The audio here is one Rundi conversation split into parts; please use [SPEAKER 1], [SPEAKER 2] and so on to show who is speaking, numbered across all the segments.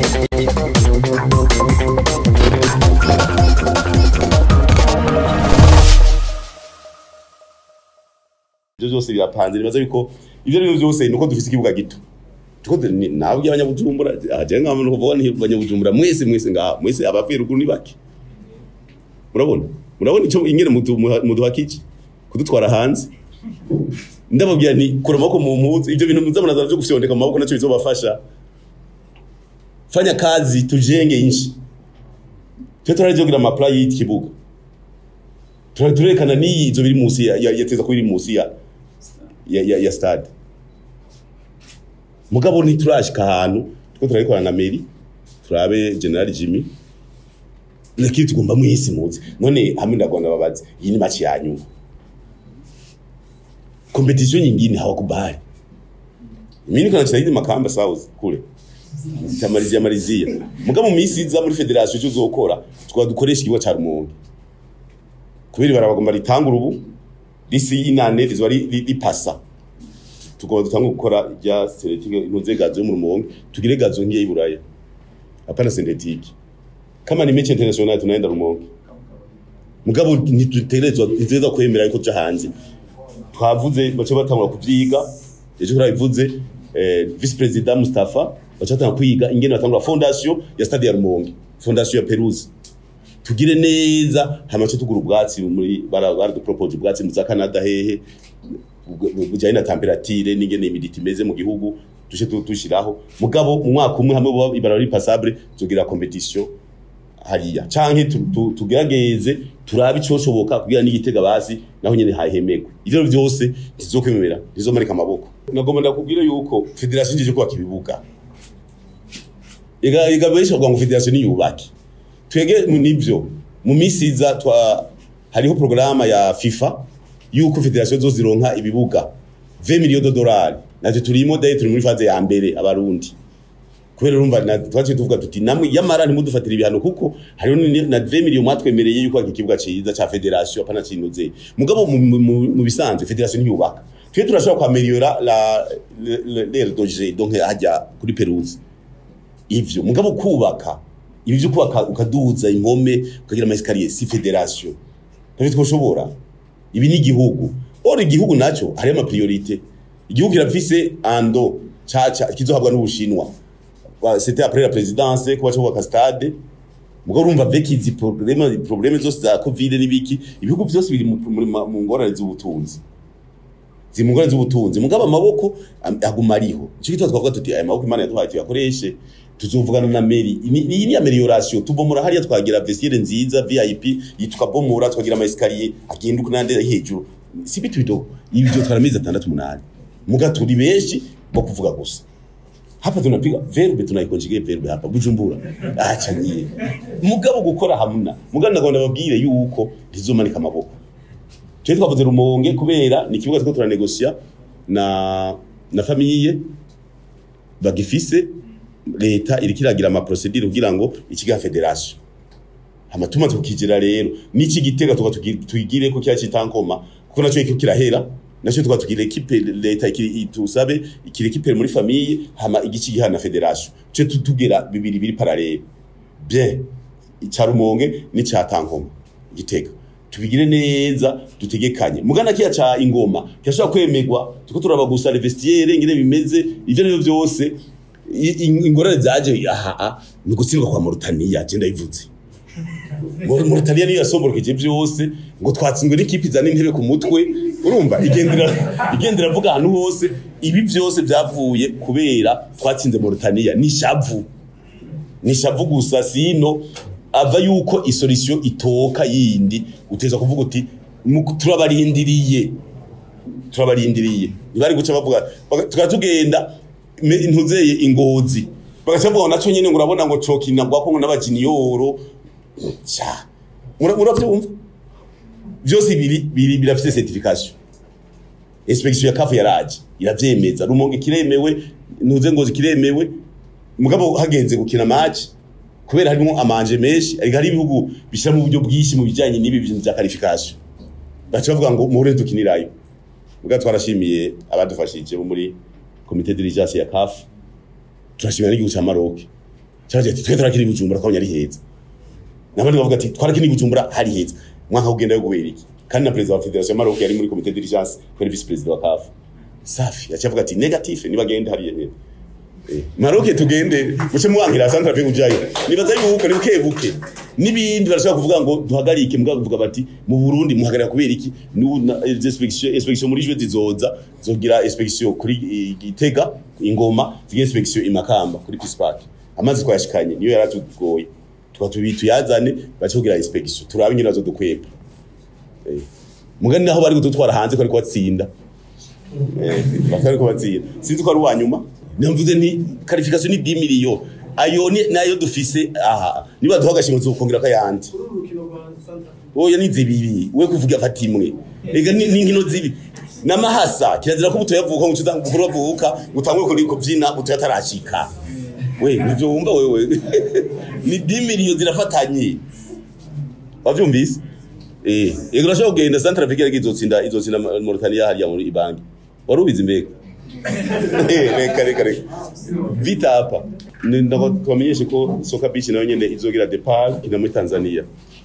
[SPEAKER 1] ibyo byose birapanze nibaza yuko ibyo ari byo byose ni uko dufite ikibuga gito tuko nawe by'abanyabujumbura aje nk'aho no kuvuga ni abanyabujumbura mwese mwese ngaha mwese abavuye ruguru ni bake murabona murabona icyo ingene muduhakiki kudutwara hanze ndababwira nti kura amaboko mu mpuzu ibyo bintu muzabona byo gufyondeka mu maboko nacyo bizobafasha fanya kazi tujenge inchi twe turajogira amapla y'iki kibuga turerekana n'iyi izo biri munsi ya yateza ko biri munsi ya ya, ya, ya stade mugabo ntiturashika ahantu two turabikorana na meri turabe general Jimmy lakini tugomba mwisi muzi none hamwe ndagona babazi iyi ni match ya nyuma competition nyingine hawakubali mimi niko nacheza hizi makamba south kule tamalizia malizia mugabo mu misi iza muri federation cyo zokora tukaba dukoresha ikigo ca rumonge kubera barabagomba ritangura ubu risi inane rizwa ripasa tukaba dutanga gukora rya seletike intuze gazo yo mu rumonge tugire gazo nkiye iburaya hapana synthetique kama ni mechi international tunaenda rumonge mugabo ntituterezwa ntiteza kwemera yuko tuja hanze twavuze bace batangura kuvyiga ejo turabivuze eh, vice president Mustafa bacatanga kwiga ingene batangura fondation ya stade ya Rumonge fondation ya Peruze tugire neza hamace tugura ubwatsi muri bara propose ubwatsi mu za Canada hehe bujanye na temperature n'ingene imiditi imeze mu gihugu tushe tushiraho mugabo mu mwaka umwe hamwe baba ibara ri passable tugira competition hariya canke tugerageze turabe icoshoboka kugira n'igitega basi naho nyene hahemegwe ivyo vyose ntizokwemera ntizomarika amaboko nagomba ndakubwira yuko federation njeje kubaka ibibuga ega ega benshi bavuga ngo federation niyubake twege nivyo mu misi iza twa hariho programa ya FIFA yuko federation zo zironka ibibuga 20 millions de dollars natwe turimo daye turi muri phase ya mbere abarundi kubera urumva twaje tuvuga tuti namwe yamara ntimudufatira ibihano kuko hariho na 20 millions mwatwemereye yuko iki kibuga ciza ca federation apana cinuze mugabo mu bisanzwe federation ntiyubaka twe turashobora kwameliora la l'air d'oger donc hajya kuri Peruze ivyo mugabo kubaka ibi byo kubaka ukaduza impome ukagira amaeskalier si federation ntabwo twoshobora ibi ni igihugu ora igihugu naco hari ama priorité igihugu kirafise ando caca kizohabwa n'ubushinwa c'était après la présidence kuba cyo kubaka stade mugo urumva avec izi problème problème zose za covid n'ibiki ibihugu byose biri mu ngorane z'ubutunzi zimungorane z'ubutunzi mugabo amaboko aguma ariho cyo kitwa twavuga tuti aya maboko imana yaduhaye tuyakoreshe tuzovugana na meri iyi ni amelioration tubomora hariya twagira vestiaire nziza VIP yitukabomora twagira ama escalier agenda kunande hejuru si bitu bidogo ibi byo twarameze 6 muga turi benshi bo kuvuga gusa hapa tunapiga verbe tunaikonjige verbe hapa bujumbura acha nyie mugabo gukora hamuna mugabo ndagomba babwire yuko ntizomanika amaboko twe twavuze rumonge kubera ni kibuga two turanegosia na na famille bagifise leta iriko iragira ama procedure kugira ngo ikiga federation amatuma tukigera rero n'iki gitega tuka tugire ko cyaci tankoma kuko naco iko kirahera naco tuka tugire equipe leta itusabe ikire equipe muri famille hama igici gihana federation cyo tutugera bibiri biri parallel bien icarumonge ni catankoma gitega tubigire neza dutegekanye mugana kiya ca ingoma kirashobora kwemegwa tuko turaba gusa vestiaire ngire bimeze ivyo nivyo byose ingorane zaje aha ni gutsindwa kwa Mauritania je ndayivuze Mauritania niyo yasomborokeje byose ngo twatsinzwe n'ikipe izana intebe ku mutwe urumva igendera igendera avuga ahantu hose ibi byose byavuye kubera twatsinze Mauritania ni shavu ni shavu gusa sino ava yuko isolisiyo itoka yindi uteza kuvuga uti turabarindiriye turabarindiriye ntibari guca bavuga tukaba tugenda ntuzeye ingozi bagaca bavuga naco nyene ngo urabona ngo cokina gwako ngo n'abajiniyoro cha muravyumva vyose biri biri birafise certification inspection ya kafu yaraje iravyemeza rumonge kiremewe ntuze ngozi kiremewe mugabo hagenze gukina match kubera harimo amanje menshi ariko hari ibihugu bishyira mu buryo bwinshi mu bijyanye n'ibi bintu bya qualification baca bavuga ngo muhure dukinirayo ubwo twarashimiye abadufashije bo muri komite dirigence ya CAF turashimira n'igihugu cya Maroc cyaje ati twe turakiri bujumbura twabonye ari heza nabandi bavuga ati twarakiri bujumbura hari heza mwaka kugenda yo guhera iki kandi na president wa federation ya Maroc yari muri comité d'urgence kuri vice president wa CAF safi yaciye avuga ati negatif nibagende hariya nyene Eh, Maroc tugende muce muwankira Sandra Ve ujayo nibaza yuko ni buke buke nibindi barashaka kuvuga ngo duhagarike mugabo kuvuga bati mu Burundi muhagarika kubera iki nu na- eh, inspection inspection muri jwe zizoza zogira inspection kuri eh, Gitega ingoma zigira inspection imakamba kuri Peace Park amazi twashikanye niyo yaratugoye tukatubitu yazane bace kugira inspection turabe nyine nazo dukwepa Eh, mugani naho bari gututwara hanze ko ariko batsinda Eh, batari kubatsinda sinzi ko ari uwa nyuma namvuze nti qualification ni 10 million ayo ni nayo dufise aha niba duha agashimwe zokongera kayandi
[SPEAKER 2] kuri uru rukino rwa Santa
[SPEAKER 1] oya ni zibiri we kuvuga fata imwe ega ni ni nkino zibi namahasa kirazira ko butoyavuka ngo ucuza gukuru bavuka utangwe kuri kubyina butoyatarashika we nivyo wumva wewe ni 10 million zirafatanye wavyumvise eh ego urashobora kugenda Central Africa izotsinda izotsinda Mauritania hariya muri ibangi wari ubizi mbega Eh, reka reka reka vita hapa Ni- ndako twamenyeshe ko soka beach nayo nyene izogira depart kina muri Tanzania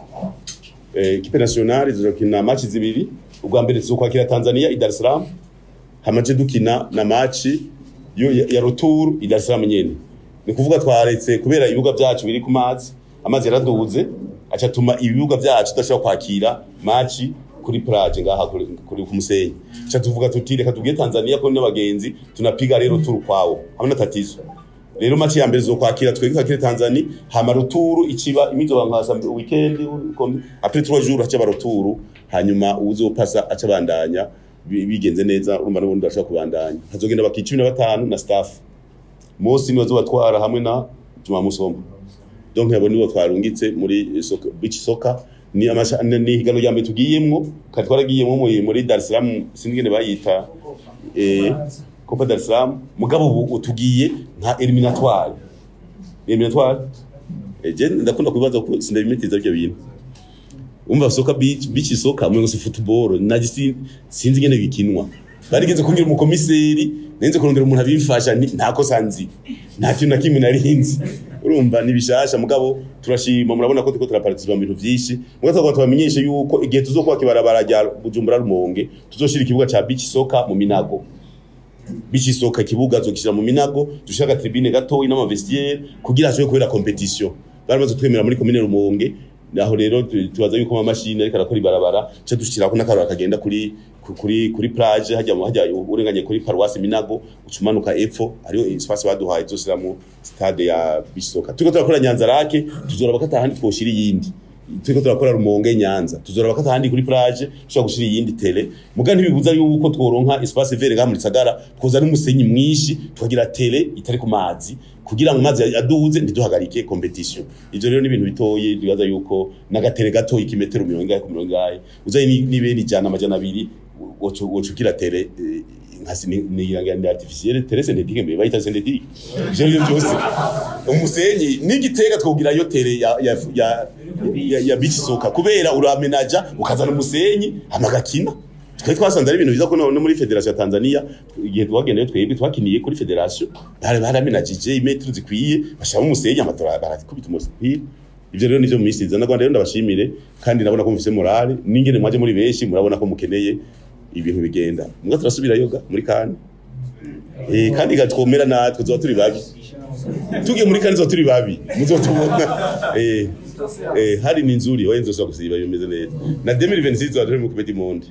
[SPEAKER 1] eh equipe nationale izokina match zibiri ubwa mbere tuzokwakira Tanzania i Dar es Salaam hamaje dukina na match yo ya, ya retour i Dar es Salaam nyene ni kuvuga twaretse kubera ibibuga byacu biri ku mazi amazi yaraduze aca tuma ibibuga byacu tudashobora kwakira match kuri plage ngaha kuri, kuri ku musenyi aca tuvuga tuti reka tubwiye Tanzania ko n'abagenzi tunapiga rero turu kwawo hamwe na tatizo rero match ya mbere zokwakira twebwe twakire Tanzania hama ruturu ikiba imizo bankasa weekend comme après 3 jours haca baruturu hanyuma uzopasa aca bandanya bi- bigenze neza urumva n'ubundi bashobora kubandanya hazogenda baki 15 na staff Mosi niwe zobatwara hamwe na Juma Musoma donc yabo nibo twarungitse muri soka beach soccer ni amasha ni ni higano rya mbere tugiyemwo kandi twaragiyemwo muri muri Dar es Salaam sinigene bayita eh Copa Dar es Salaam mugabo ubu tugiye nka eliminatoire eliminatoire eh je ndakunda kubibaza ko sindabimetiza ibyo bintu umva soka beach beach soka mwe ngo si football naje sinzi ngene bikinwa barigeze kumbwira umukomiseri nenze kurondera umuntu abimfasha nti- nta kosa nzi nta kintu na kimwe nari nzi urumva ni bishasha mugabo turashima murabona ko turiko turaparticipa mu bintu vyinshi mugabo twagomba tubamenyeshe yuko igihe tuzokwaka ibarabara rya Bujumbura Rumonge tuzoshira ikibuga ca beach soka mu Minago beach soka ikibuga zokishira mu Minago dushaka tribune gatoyi n'amavestiaire kugira hashobore kubera competition baramaze twemera muri commune Rumonge naho rero tu- tubaza yuko ama mashine ariko arakora ibarabara cyo dushirako n'akarora kagenda kuri ku- kuri kuri plage hajya mu hajya urenganye kuri paroisse Minago ucumanuka epfo ariyo espace baduhaye tuzosiramo stade ya bisoka turiko turakora Nyanza Lake tuzora bakata handi twoshira iyindi turiko turakora Rumonge Nyanza tuzora bakata handi kuri plage tushobora gushira iyindi tele muga ntibibuza yuko tworonka espace vert ngaha muri Sagara twoza n'umusenyi mwinshi tukagira tele itari ku mazi kugira ngo amazi aduze ntiduhagarike competition ivyo rero ni ibintu bitoye bibaza yuko n'agatere gato ikimetero mirongo ingahe ku mirongo ingahe uzaye ni- n'ibeni ijana amajana abiri wocu wocugira tele eh, nkasi ni ni ni artificielle tele synthétique mbe bayita synthétique ivyo rero byose umusenyi n'igitega twogira yo tele ya ya ya, ya, ya beach soka kubera uramenaja ukazana umusenyi amagakina twari twasanze ari ibintu biza ko no no muri federation ya Tanzania igihe twagendayo twebwe twakiniye kuri federation bari baramenagije imetero zikwiye bashaka umusenyi amatora barakubita umupira ivyo rero nivyo mumisiza na Rwanda rero ndabashimire kandi nabona ko mufise morale n'ingene mwaje muri benshi murabona ko mukeneye ibintu bigenda mugabo turasubira yoga muri kane eh kandi gatwomera natwe tuzoba turi babi tugiye muri kane tuzoba turi babi muzotubona eh eh hari ni nzuri waye nzosaba gusiba bimeze neza na 2026 tuzoba mu kubeti monde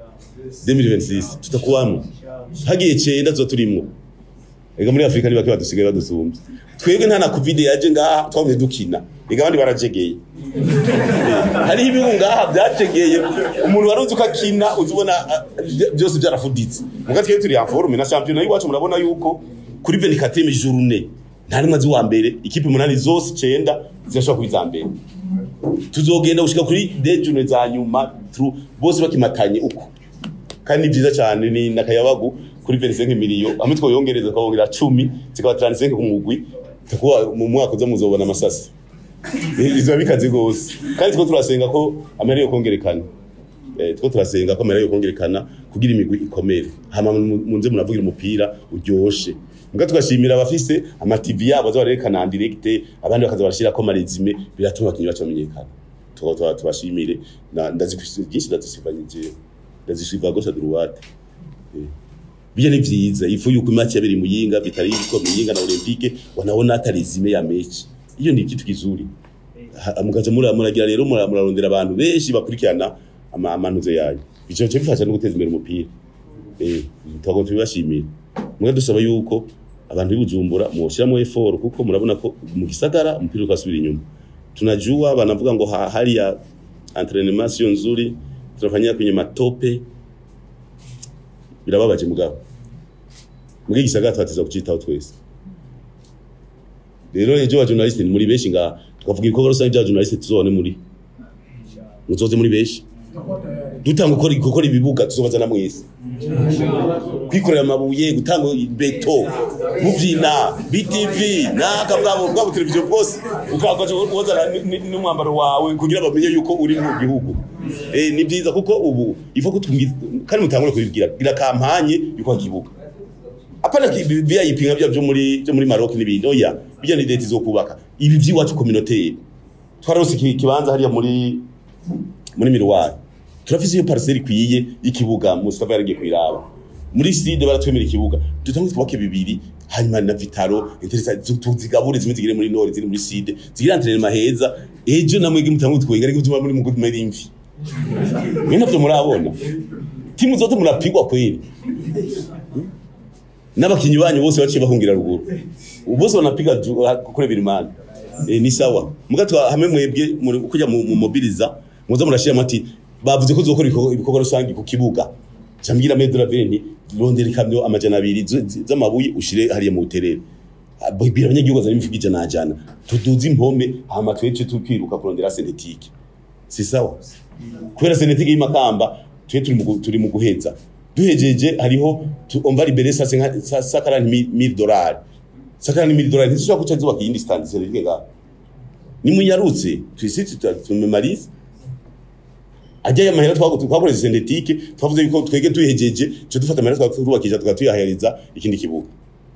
[SPEAKER 1] 2026 tutakuwamo hagiye cenda tuzoba turimwo ega muri Afrika ni bake badusigaye badusumbye twebwe nta na covid yaje ngaha twabonye dukina ega abandi barajegeye hariho ibihugu ngaha byacegeye umuntu wari uzi ko akina uzi ubona ah, byose byarafuditse muga twebwe turi en forme na champion y'iwacu murabona yuko kuri 24 journée nta rimwe azi wa mbere ikipe umunani zose icenda zirashobora kuba iza mbere tuzogenda gushika kuri dejune za nyuma tru bose bakimatanye uko kandi ni byiza cyane ni nakayabagu kuri 25 miliyo amwe twoyongereza twongera 10 zikaba 35 ku mugwi takuwa mu mwaka uza muzobona amasasi bizoba bikaze gose kandi two turasenga ko amahera yo kongerekana eh two turasenga ko amahera yo kongerekana kugira imigwi ikomere hama mu- munze muravugira umupira uryoshe mbwa tugashimira abafise ama TV yabo baza barerekana en direct abandi bakaza barashirako amaresume biratuma abakinyi bacu bamenyekana tuba tuba tubashimire na ndazifise byinshi ndazisivanyije ndazisiva gauche à droite Eh. Bija ni vyiza ifu yuko match yabiri muyinga vitari yuko muyinga na olympique wanaona hata resume ya mechi iyo ni kitu kizuri Ha- mukaza mura muragira rero mura- murarondera abantu benshi bakurikirana ama amanuzo yayo ico cyo bifasha no guteza imbere umupira eh twago tubashimira mwe dusaba yuko abantu bibujumbura mushiramo effort kuko murabona ko mu gisagara umupira ukasubira inyuma tunajua wanavuga ngo ha- hali ya entraînement sio nzuri tunafanyia kwenye matope birababaje mugabo muri gisagara twateza kucitaho twese rero ejo wa journalist ni muri benshi nga tukavuga ibikorwa rusange bya journalist tuzone muri muzoze muri benshi dutanga gukora gukora ibibuga tuzobazana mwese kwikorera amabuye gutanga beto muvyina BTV naka bwabo bwabo televiziyo bwose ukakaje wazana n'umwambaro wawe kugira bamenye yuko uri mu gihugu eh ni byiza kuko ubu ifa kutumbi kandi mutangure kubibwira gira kampanye yuko kibuga apana ki- VIP nka bya byo muri byo muri Maroc n'ibindi oya bijya ni leta izokubaka ibi by'iwacu communauté twarose iki kibanza hariya muri muri miruwari turafise iyo parcelle ikwiye y'ikibuga Mustafa yaragiye kwiraba muri side baratwemera ikibuga dutange twubake bibiri hanyuma na vitaro interesa tuzigabure zimwe zigire muri nord ziri muri side zigira entraînement heza ejo namwe mutange twenga ariko tuma muri mugudu muri imvi mwe navyo murabona timu zote murapigwa kweli n'abakinyi banyu bose baciye bahungira ruguru ubu bose banapiga ju- ha- kure birimana e, ni sawa mugatwa hamwe mwebwe muri- kujya mu mu mobiliza muza murashira mati bavuze ko zokora ibikorwa rusange ku kibuga cyambwira medra veni rondera ikamyo amajana abiri z- z- z'amabuye ushire hariya mu buterere bibira abanyagihugu zari imifuko ijana ajana tuduze impome hama twece tukiruka kurondera sentetike si sawa kubera sentetike y'imakamba twe turi mu gu- turi mu guheza duhejeje hariho tu- on va libérer ça 50 ça 40000 dollars 40000 dollars ntishobora kuca zubaka iyindi stand sentetike ga nimunyarutse twisi tumemalize ajya amahera twago twakoresha sentetike twavuze yuko twege tuhejeje cyo dufata amahera twubakisha tugatuyaheriza ikindi kibuga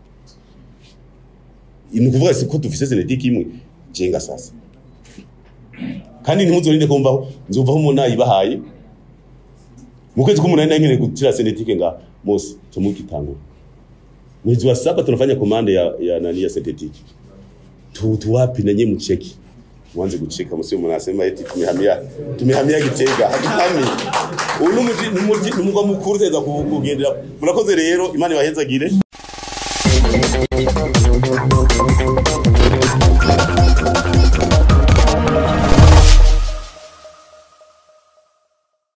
[SPEAKER 1] ni ukuvuga si ko dufise sentetike imwe jenga sasa kandi ntimuzorinde kumvaho nzumvaho umuntu nayibahaye mu kwezi k'umunani nari nkeneye gutira sentetike nga mose tumukitangura mwezi wa saba tunafanya komande ya, ya nani ya sentetike tu, tuwapi na nye mcheki mwanze kucheka msio mnasema eti tumehamia tumehamia Gitega hatutami uyu ni umuji ni umugwa mukuru teza kugendera murakoze rero imana ibahezagire